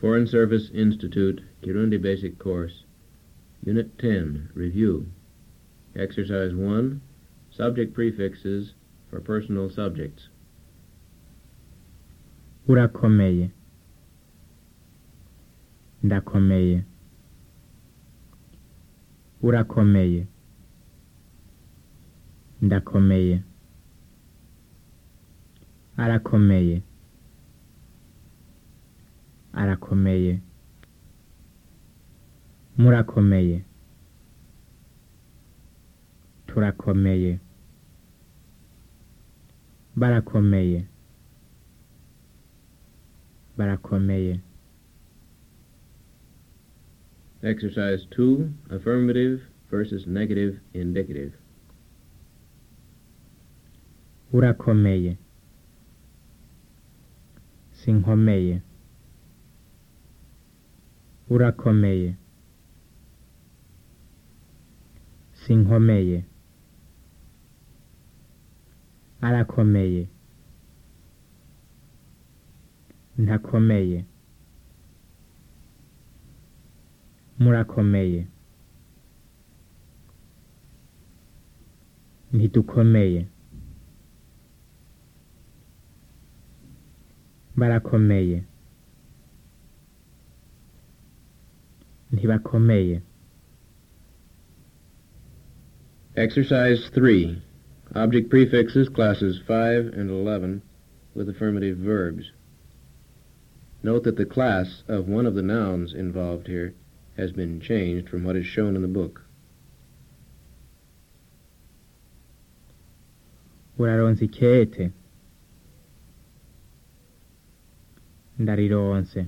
Foreign Service Institute, Kirundi Basic Course, Unit 10, Review. Exercise 1, Subject Prefixes for Personal Subjects. urakomeye ndakomeye urakomeye ndakomeye arakomeye arakomeye murakomeye turakomeye barakomeye barakomeye Exercise 2, Affirmative versus Negative Indicative. urakomeye sinkomeye urakomeye sinkomeye arakomeye ntakomeye murakomeye ntidukomeye barakomeye ntibakomeye Exercise 3, Object Prefixes, classes 5 and 11, with affirmative verbs. Note that the class of one of the nouns involved here has been changed from what is shown in the book. uraronse ikete ndarironse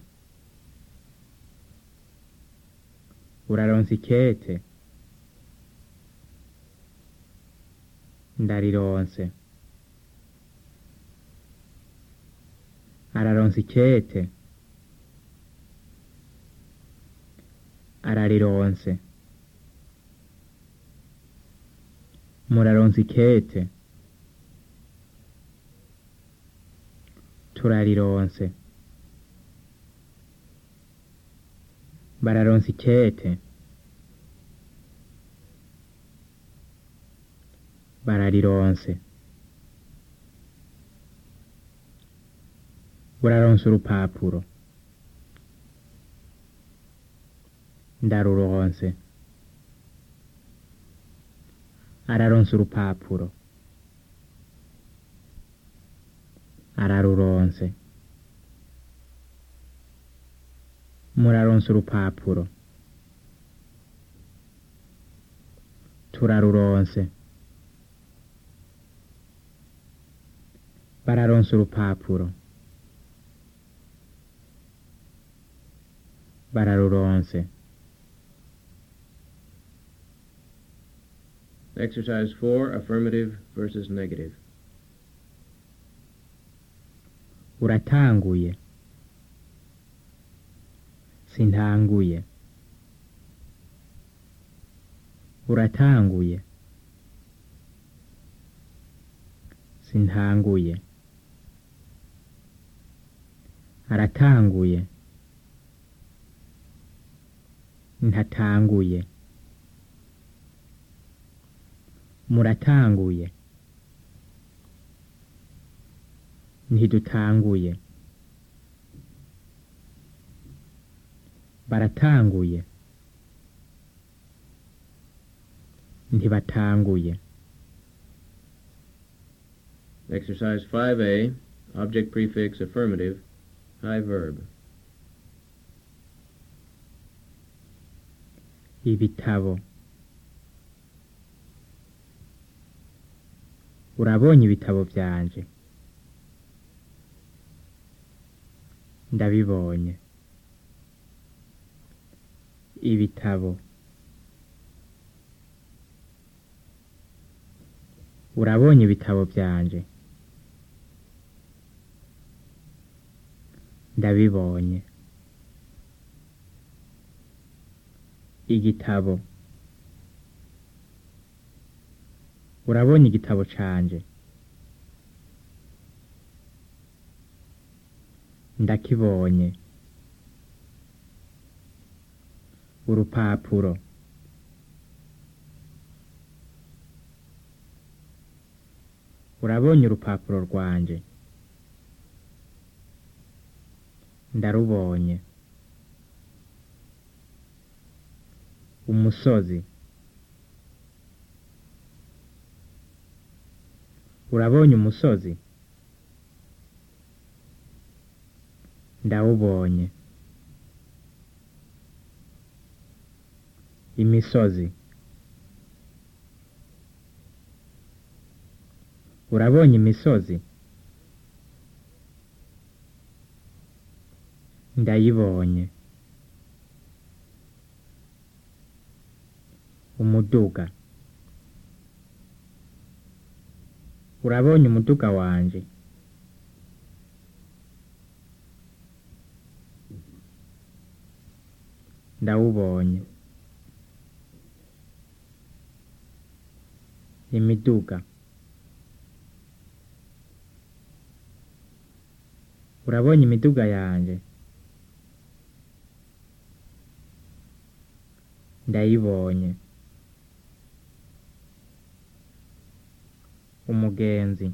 uraronse ikete ndarironse araronse ikete ararironse muraronse ikete turarironse bararonse ikete bararironse buraronse urupapuro ndaruronse araronse urupapuro araruronse muraronse urupapuro turaruronse bararonse urupapuro bararuronse Exercise 4, Affirmative versus Negative. uratanguye sintanguye uratanguye sintanguye aratanguye ntatanguye muratanguye ntidutanguye baratanguye ntibatanguye Exercise 5A, Object Prefix Affirmative, High Verb. ibitabo urabonye ibitabo byanje ndabibonye ibitabo urabonye ibitabo byanje ndabibonye igitabo urabonye igitabo canje ndakibonye urupapuro urabonye urupapuro rwanje ndarubonye umusozi urabonye umusozi ndawubonye imisozi urabonye imisozi ndayibonye umuduga urabonye umuduga wanje ndawubonye imiduga urabonye imiduga yanje ndayibonye umugenzi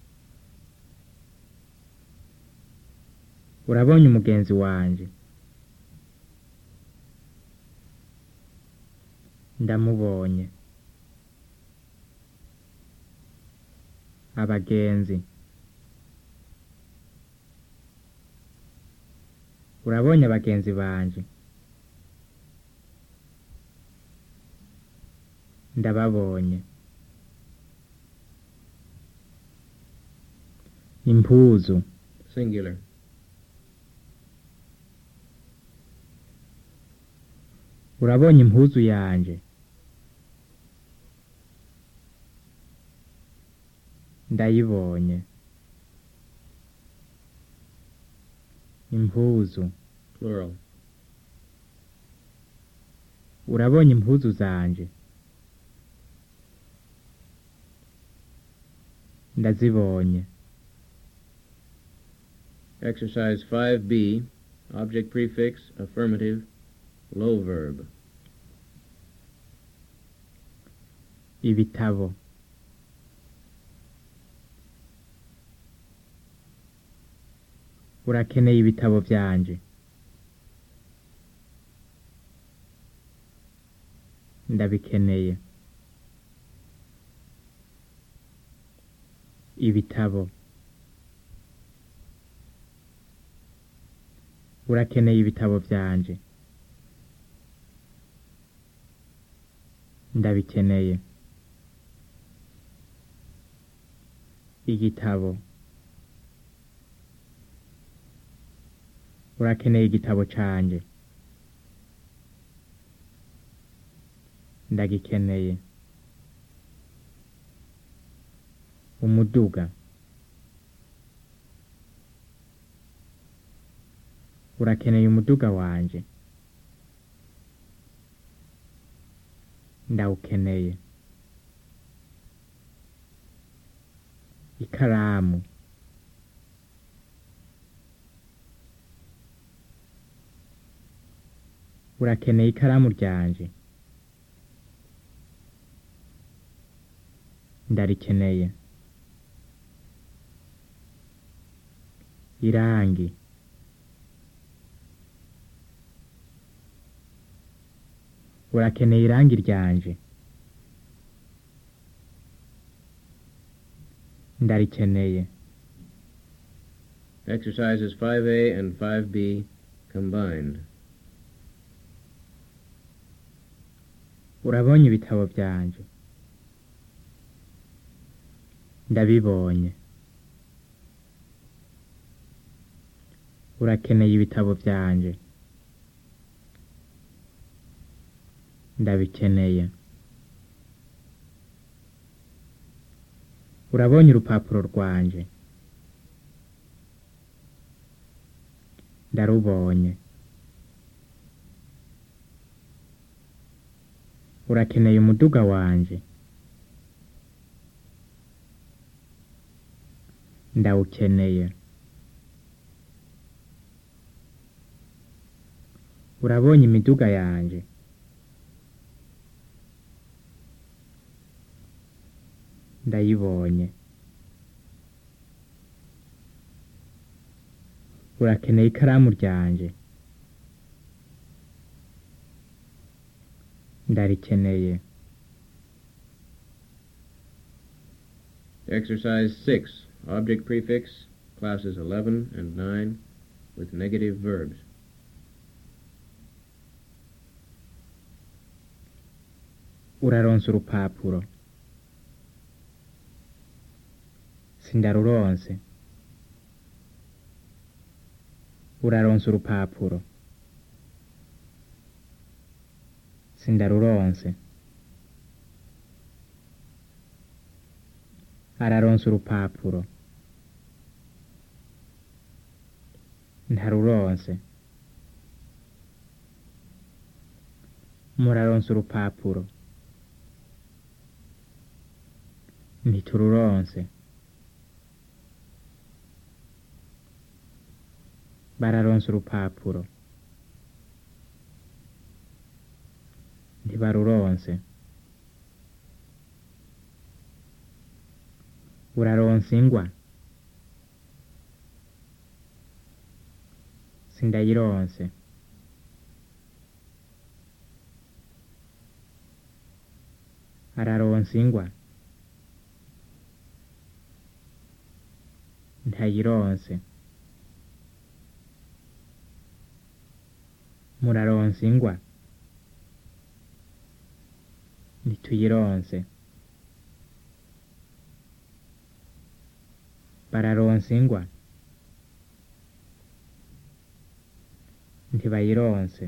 urabonye umugenzi wanje ndamubonye abagenzi urabonye abagenzi banje ndababonye impuzu Singular. urabonye impuzu yanje ndayibonye impuzu Plural. urabonye impuzu zanje ndazibonye Exercise 5B. Object prefix, affirmative, low verb. ibitabo urakeneye ibitabo byanje ndabikeneye ibitabo urakeneye ibitabo byanje ndabikeneye igitabo urakeneye igitabo canje ndagikeneye umuduga urakeneye umuduga wanje ndawukeneye ikaramu urakeneye ikaramu ryanje ndarikeneye irangi urakeneye irangi ryanje ndarikeneye Exercises 5A and 5B combined. urabonye ibitabo byanje ndabibonye urakeneye ibitabo byanje ndabikeneye urabonye urupapuro rwanje ndarubonye urakeneye umuduga wanje ndawukeneye urabonye imiduga yanje ndayibonye urakeneye ikaramu ryanje ndarikeneye Exercise 6. Object prefix, classes 11 and 9, with negative verbs. uraronse urupapuro sindaruronse uraronse urupapuro sindaruronse araronse urupapuro ntaruronse muraronse urupapuro ntitururonse bararonse urupapuro ntibaruronse uraronse ingwa sindayironse araronse ingwa ntayironse muraronse ingwa ntituyironse bararonse ingwa ntibayironse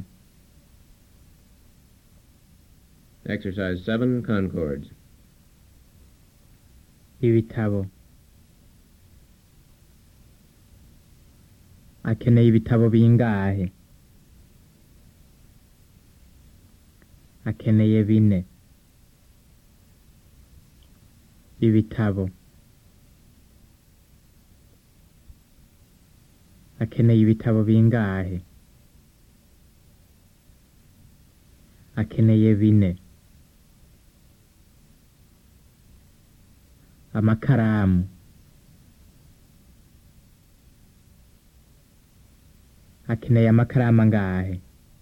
Exercise 7. Concords. ibitabo akeneye ibitabo bingahe akeneye bine ibitabo akeneye ibitabo bingahe akeneye bine amakaramu akeneye amakaramu angahe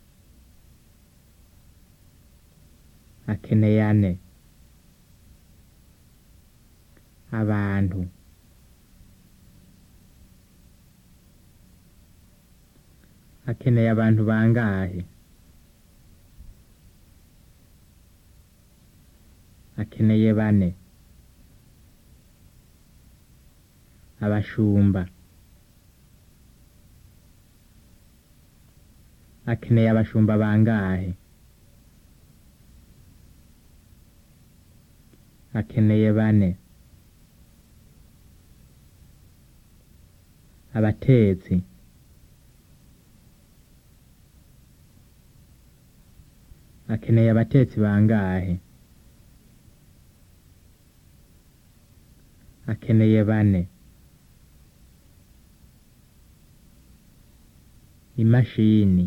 akeneye ane abantu akeneye abantu bangahe akeneye bane abashumba akeneye abashumba bangahe akeneye bane abatetsi akeneye abatetsi bangahe akeneye bane imashini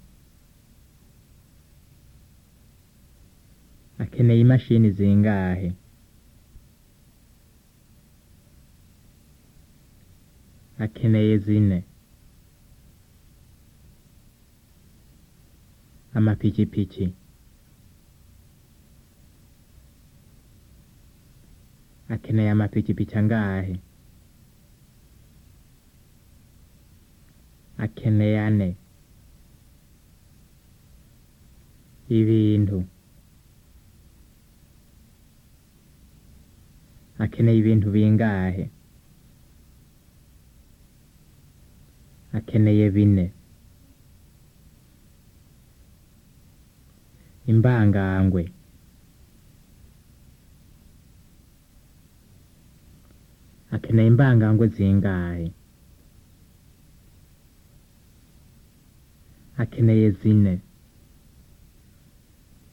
akeneye imashini zingahe akeneye zine amapikipiki akeneye amapikipiki angahe akeneye ane ibintu akeneye ibintu bingahe akeneye bine imbangangwe akeneye imbangangwe zingahe akeneye zine